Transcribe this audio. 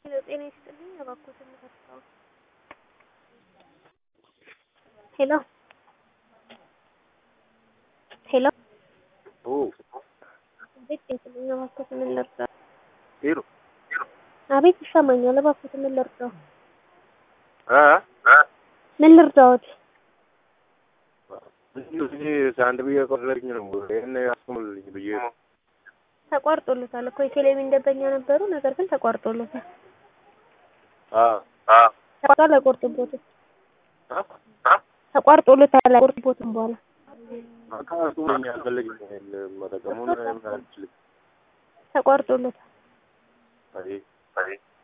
ጤና ይስጥልኝ እባክዎትን ምከፍተው ሄሎ ሄሎ አቤት ይስጥልኝ እባክዎትን ምን ልርዳው? ሄሎ አቤት ይሰማኛል እባክዎትን ምን ልርዳው? እ ምን ልርዳዎት? አንድ ብዬ ቆረጥኝ ነው ይህን ያስሙልኝ ብዬ ነው። ተቋርጦሎታል እኮ የቴሌቪዥን ደንበኛ ነበሩ፣ ነገር ግን ተቋርጦሎታል። ተቋርጧል፣ አይቆርጥቦትም። ተቋርጦሎታል፣ አይቆርጥቦትም በኋላ አካቱኝ አልፈልግም መጠቀሙን አልችልም። ተቋርጦሎታል። አይ